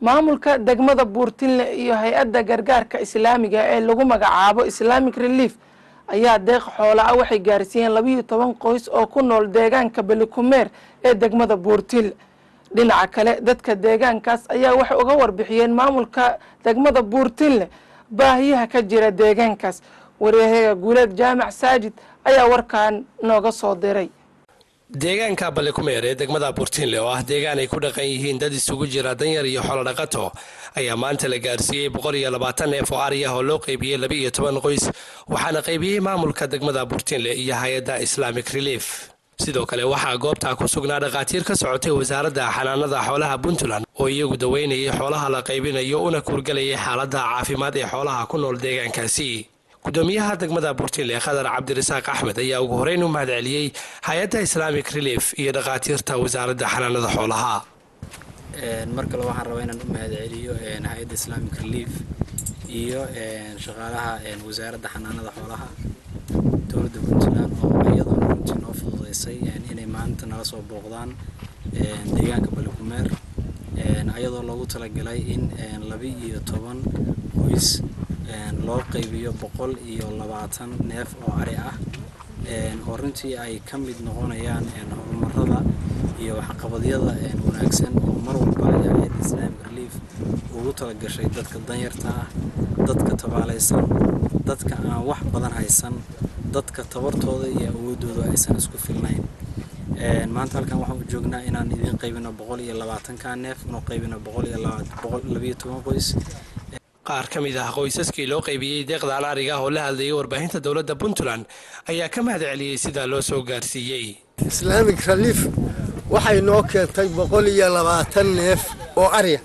maamulka degmada buurtinle iyo hay-adda gargaarka islaamiga ee lagu magacaabo islamic relief ayaa deeq xoola ah waxay gaarsiiyeen labiiyo toban qoys oo ku nool deegaanka belikumeer ee degmada buurtinle dhinaca kale dadka deegaankaas ayaa waxay uga warbixiyeen maamulka degmada buurtinle baahiyaha ka jira deegaankaas waryahaga guuleed jaamac saajid ayaa warkan nooga soo diray deegaanka balikumeer ee degmada buurtinle oo ah deegaan ay ku dhaqan yihiin dad isugu jira danyar iyo xoolodhaqato ayaa maanta la gaarsiiyey boqol iyo labaatan neef oo ari ah oo loo qaybiyey laba iyo toban qoys waxaana qaybiyey maamulka degmada buurtinle iyo hay-adda islamic relief sidoo kale waxaa goobtaa ku sugnaa dhakhaatiir ka socotay wasaaradda xanaanada xoolaha puntland oo iyagu daweynayay xoolaha la qaybinayo una kuurgelayay xaalada caafimaad ee xoolaha ku nool deegaankaasi gudoomiyaha degmada buurtinle khadar cabdirasaaq axmed ayaa ugu horeyn u mahad celiyey hay-adda islamic relief iyo dhakhaatiirta wasaaradda xanaanada xoolaha mar kale waxaan rabaa inaan u mahad celiyo hay-adda islamic relief iyo shaqaalaha wasaaradda xanaanada xoolaha dowladda puntland oo iyaduna runtii noo fududeysay inay maanta nala soo booqdaan deegaanka balikumeer ayadoo loogu talagalay in laba iyo toban qoys loo qaybiyo boqol iyo labaatan neef oo ari ah oo runtii ay ka mid noqonayaan horumarada iyo waxqabadyada wanaagsan oo mar walba hay-adda islamic relief ugu talagashay dadka danyarta ah dadka tabaalaysan dadka aan wax badan haysan dadka tabartooda iyo awoodooda aysan isku filnayn maanta halkan waxaan u joognaa inaan idiin qaybino boqol iyo labaatanka neef inuu qaybino boqol iyo labayo toban qoys qaar ka mid ah qoysaskii loo qaybiyey deeqdan ariga oo la hadlayay warbaahinta dowladda puntland ayaa ka mahad celiyey sidaa loo soo gaarsiiyey islaamic relief waxay noo keentay boqol iyo labaatan neef oo ariya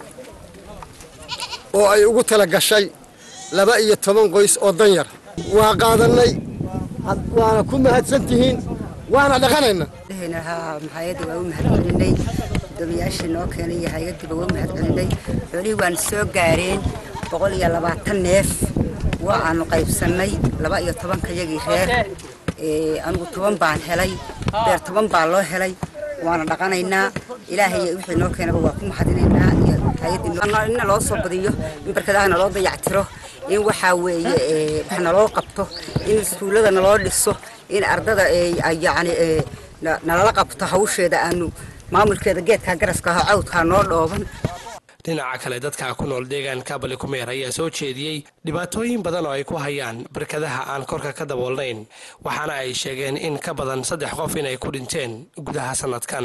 oo ay ugu tala gashay laba iyo toban qoys oo danyar waa qaadannay waana ku mahadsan tihiin waana dhaqanayna hay-adda waa u mahadcelinay gudoomiyaashii noo keenay iyo hay-addiiba waa u mahadcelinay xoolihii waana soo gaareen boqol iyo labaatan neef waa aanu qaybsannay laba iyo tobanka yagii reer anigu toban baan helay beer toban baa loo helay waana dhaqanaynaa ilaahay wixii noo keenaba waa ku mahadinaynaa iyo hay-addina loo soo badiyo in barkadaha naloo dayactiro in waxaa weeye wax naloo qabto in iskuullada naloo dhiso in ardada yacni nalala qabto hawsheeda aanu maamulkeeda geedkaa garaska aho cawdkaa noo dhooban dhinaca kale dadka ku nool deegaanka balikumeer ayaa soo jeediyey dhibaatooyin badan oo ay ku hayaan barkadaha aan korka ka daboolnayn waxaana ay sheegeen in ka badan saddex qof inay ku dhinteen gudaha sanadkan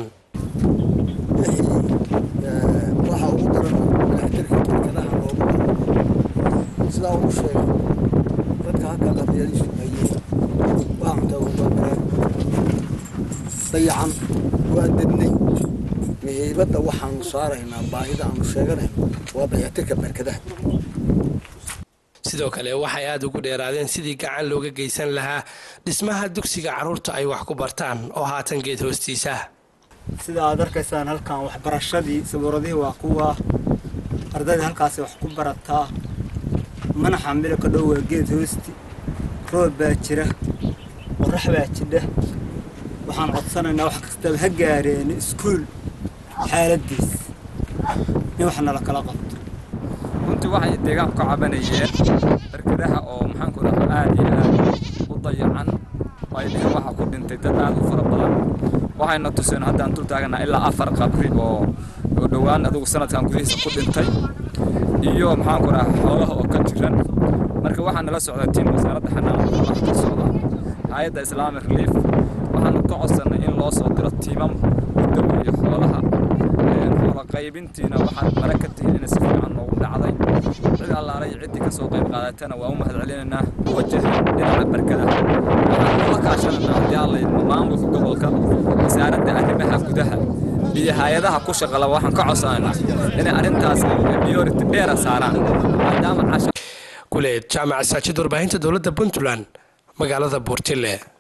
waxa ugu daran dayactirka barkadaha loogu daro sidaa ugu sheegay dadka halka qadiyadiisu hayey waa cunta ubabareen dayacan waa dednay muhiimadda waxaanu saaraynaa baahida aanu sheeganayno waa dayactirka barkadaha sidoo kale waxay aada ugu dheeraadeen sidii gacan looga geysan lahaa dhismaha dugsiga carruurta ay wax ku bartaan oo haatan geed hoostiisa sida aad arkaysaan halkan waxbarashadii sabuuradihii waa kuwa ardayda halkaasi wax ku barataa manaxa midabka dhow waa geed hoosti roob baa jira qorax baa jidha waxaan codsanaynaa wax kastaba ha gaareen iskuul xaaladiis in wax nala kala qabto runtii waxay deegaanku ka cabanayeen barkadaha oo maxaanku dhaha aad iyo aad u dayacan ay dheheen waxa ku dhintay dad aad u fara badan waxayna tuseen haddaan dul taaganaa ilaa afar qabri oo oo dhowaan adigu sanadkan gudihiisa ku dhintay iyo maxaanku dhaha xoolaha oo ka jiran marka waxaa nala socda tiim wasaaradda xanaanada xoolaha ka socda hay-adda islamic relief waxaanu ka codsannay in loo soo diro tiimam daweeye xoolaha xoola qaybintiina waxaad mara ka tihiin inay si fiican noogu dhacday cid allaalay ciddii ka soo qayb qaadatana waa u mahad celinaynaa wajaha dhinaca barkada waxaan kula kaashanaynaa haddii alla idmo maamulka gobolka wasaaradda arrimaha gudaha iyo hay-adaha ku shaqala waxaan ka codsanaynaa inay arrintaas priority dheera saaraan maadaama casha guleed jaamac saajid warbaahinta dowladda puntland magaalada buurtile